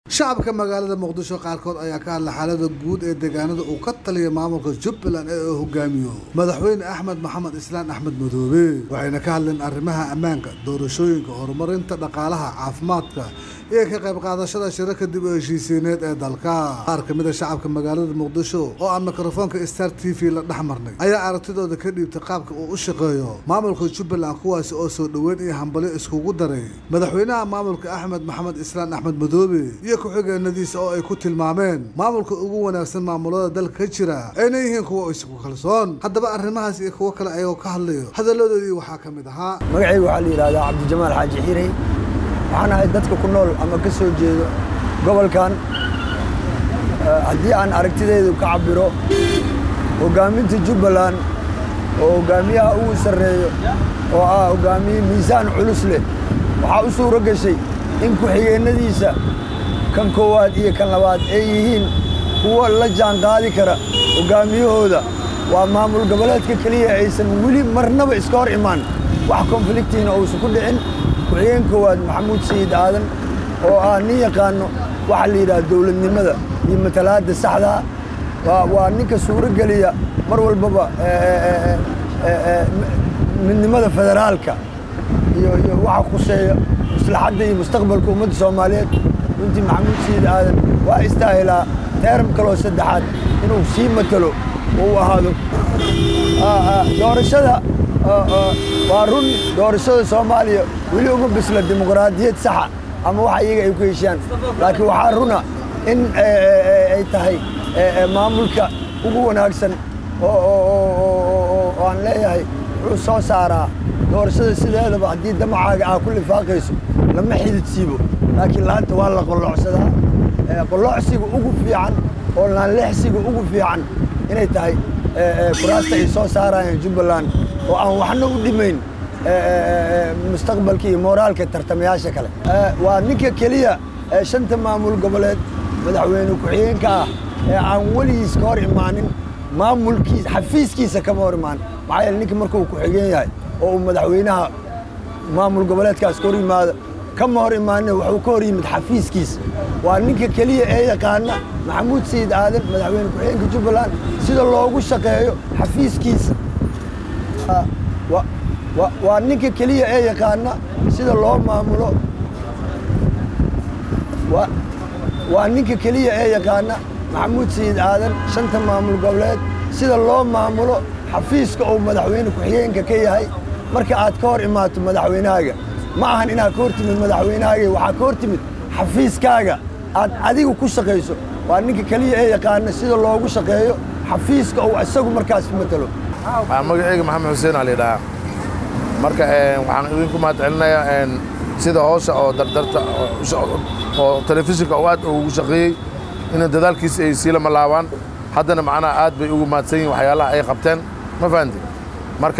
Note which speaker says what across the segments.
Speaker 1: shacabka magaalada muqdisho qaarkood ayaa ka hadla xaalada guud ee deegaanada uu ka taliya maamulka jubbaland ee uu hogaamiyo madaxweyne axmed maxamed islaan axmed madoobe waxayna ka hadleen arrimaha ammaanka doorashooyinka horumarinta dhaqaalaha caafimaadka iyo ka qayb qaadashada shirarka dib u heshiisiineed ee dalka qaar ka mid a shacabka magaalada muqdisho oo aan mikrofoonka star t v la dhex marnay ayaa aragtidooda ka dhiibtay qaabka uu u shaqeeyo maamulka jubbaland kuwaasi oo soo dhoweyn iyo hambalyo iskugu daray madaxweynaha maamulka axmed maxamed islaan axmed madoobe iyo ku-xigeenadiisa oo ay ku tilmaameen maamulka ugu wanaagsan maamulada dalka ka jira ayna yihiin kuwa isku kalsoon haddaba arrimahaas iyo kuwo kale ayagoo ka hadlayo hadalladoodii waxaa ka mid ahaa
Speaker 2: magacayga waxaa la yidhahdaa cabdijamaal xaaji xirey waxaan ahay dadka ku nool ama ka soo jeedo gobolkan haddii aan aragtidaydu ka cabiro hoggaaminta jubbaland oo hoggaamiyaha ugu sarreeyo oo ah hoggaamiye miisaan culus leh waxaa u suuro gashay in ku-xigeennadiisa kan koowaad iyo kan labaad ay yihiin kuwo la jaan qaadi kara hoggaamiyahooda waa maamul goboleedka keliya aysan weli marnaba iska hor imaan wax konfliktiina uusan ku dhicin ku-xigeen koowaad maxamuud sayid aadan oo ah nin yaqaano waxaa la yidhaha dowladnimada iyo matalaadda saxdaa waa ninka suuro geliya mar walbaba midnimada federaalka iyo iyo waxa khuseeya maslaxadda iyo mustaqbalka ummadda soomaaliyeed runtii maxamuud sayid aadan waa istaahilaa teeram kaloo saddexaad inuu sii matalo oo u ahaado doorashada waa run doorashada soomaaliya weli uma bisla dimuqraadiyad saxa ama wax iyaga ay ku heshaan laakiin waxaa runa in ay tahay maamulka ugu wanaagsan oo aan leeyahay wuxuu soo saaraa doorashada sideedaba haddii damacaaga aa ku lifaaqayso lama xidid siibo laakiin laanta waa la qolloocsadaa qolloocsiga ugu fiican oo laanlexsiga ugu fiican inay tahay kuraasta ay soo saarayaan jubbaland oo aan waxna u dhimayn mustaqbalka iyo mooraalka tartamayaasha kale waa ninka keliya ee shanta maamul goboleed madaxweyne ku-xigeenka ah ee aan weligiis ka hor imaanin maamulkiisa xafiiskiisa kama hor imaan maxaa yeele ninka markuu ku-xigeen yahay oo uu madaxweynaha maamul goboleedkaas ka hor yimaado kama hor imaanina wuxuu ka hor yimid xafiiskiisa waa ninka keliya ee yaqaana maxamuud sayid aadan madaxweyne ku-xigeenka jubbaland sida loogu shaqeeyo xafiiskiisa waa ninka keliya ee yaqaana sida loo maamulo waa ninka keliya ee yaqaana maxamuud sayid aadan shanta maamul goboleed sida loo maamulo xafiiska uu madaxweyne ku-xigeenka ka yahay marka aad ka hor imaato madaxweynahaaga ma ahan inaad ka hor timid madaxweynahaaga waxaa ka hor timid xafiiskaaga aad adigu ku shaqayso waa ninka keliya ee yaqaana sida loogu shaqeeyo xafiiska uu isagu markaas matalo
Speaker 3: magacayga maxamed xuseen aa la yidhahaa marka waxaan idinku mahad celinayaa sida hoosha oo dardarta oo telefishinka oo aad ugu shaqeeyey ina dadaalkiisa ay sii lama laabaan haddana macnaha aad bay ugu mahadsan yihin waxyaalaha ay qabteen ma fahanti marka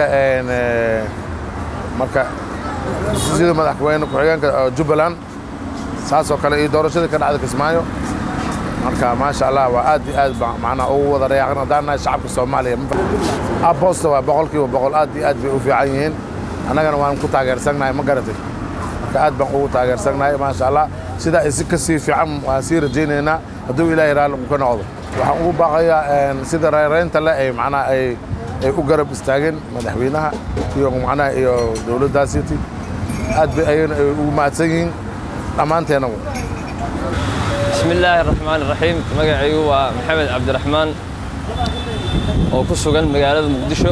Speaker 3: marka sida madaxweyne ku-xigeenka jubbaland saasoo kale iyo doorashadii ka dhacda kismaayo marka maasha allah waa aad iyo aad macnaha ugu wada reeaqan haddaan nahay shacabka soomaaliya abosta waa boqol kiiba boqol aad iyo aad bay u fiican yihiin annagana waan ku taageersannahay ma garatay marka aad baan ugu taageersannahay maasha allah sidaa ay si ka sii fiican waan sii rajaynaynaa hadduu ilaahay raalli uu ka noqdo waxaan ugu baaqayaa sida reeraynta le ay macnaha ay ay u garab istaageen madaxweynaha iyo macnaha iyo dowladdaasiti aad bay ayagana ay ugu mahadsan yihiin dhammaanteennagu
Speaker 4: bismi illaahi araxmaan iraxiim magacaygu waa maxamed cabdiraxmaan oo ku sugan magaalada muqdisho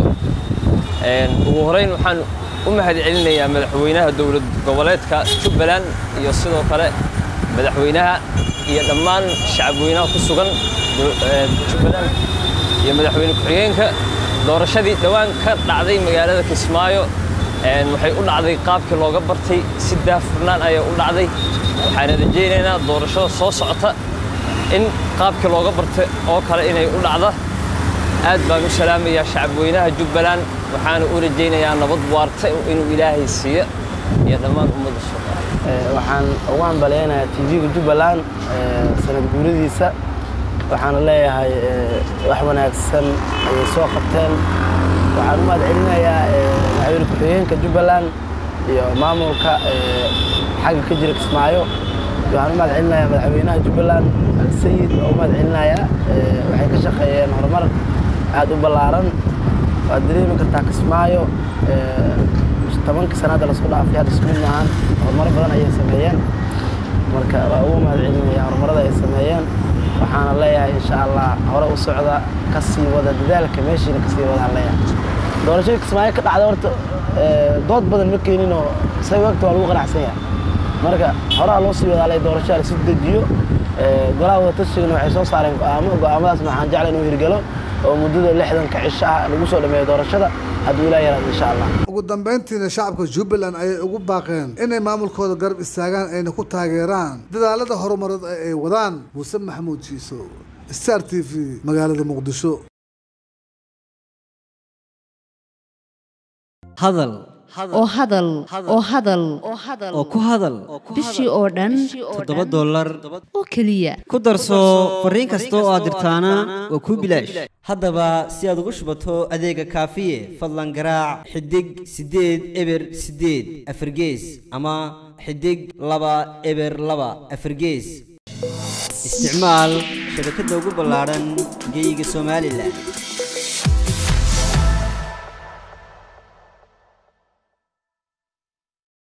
Speaker 4: ugu horeyn waxaan u mahad celinayaa madaxweynaha dowlad goboleedka jubbaland iyo sidoo kale madaxweynaha iyo dhammaan shacabweynaha ku sugan jubbaland iyo madaxweyne ku-xigeenka doorashadii dhowaan ka dhacday magaalada kismaayo waxay u dhacday qaabkii looga bartay si daafurnaan ayay u dhacday waxaana rajaynaynaa doorashada soo socota in qaabkii looga bartay oo kale inay u dhacda aad baan u salaamayaa shacabweynaha jubbaland waxaana u rajaynayaa nabad waarta inuu ilaahay siiyo iyo dhammaan ummadda soomaaliya
Speaker 5: waxaan ugu hambaleynayaa tv-ga jubbaland sanad guuradiisa waxaana leeyahay wax wanaagsan ayay soo qabteen waxaan u mahad celinayaa madaxweyne ku-xigeenka jubbaland iyo maamulka xagga ka jira kismaayo waxaan u mahad celinayaa madaxweynaha jubbaland alsayid oo u mahad celinayaa waxay ka shaqeeyeen horumar aad u ballaaran waad dareemi kartaa kismaayo tobankii sannaadda lasoo dhaafay hadda isku mid maahan horumaro badan ayay sameeyeen marka waa ugu mahad celinaya horumarada ay sameeyeen waxaana leeyahay insha allah hore u socda ka sii wada dadaalka meeshiina ka sii wadaan leeyahay doorashada kismaayo ka dhacda horta dood badan ma keeninoo say wagta waa lagu qanacsan yahay marka horaa loo sii wadaa le doorashada lasu dejiyo golaha wadatashigan waxay soo saareen go'aamo go'aamadaasna waxaan jeclay inuu hirgalo oo muddada lixdanka cisho ah lagu soo dhameeyo doorashada hadduu ilaa yaraado insha allah
Speaker 1: ugu dambayntiina shacabka jubbaland ayay ugu baaqeen inay maamulkooda garab istaagaan ayna ku taageeraan dadaalada horumareed ee ay wadaan muuse maxamuud jiiso star t v magaalada muqdisho
Speaker 6: hadal
Speaker 7: oo hadal oo hadal
Speaker 6: oo ku hadal
Speaker 7: bishii oo dhan
Speaker 6: toddoba dollar
Speaker 7: oo keliya
Speaker 6: ku darso fariin kasta oo aad dirtaana waa kuu bilaash haddaba si aad ugu shubato adeega kaafiye fadlan garaac xidig siddeed eber siddeed afargees ama xidig laba eber laba afargees isticmaal shabakadda ugu ballaadhan geyga somalilan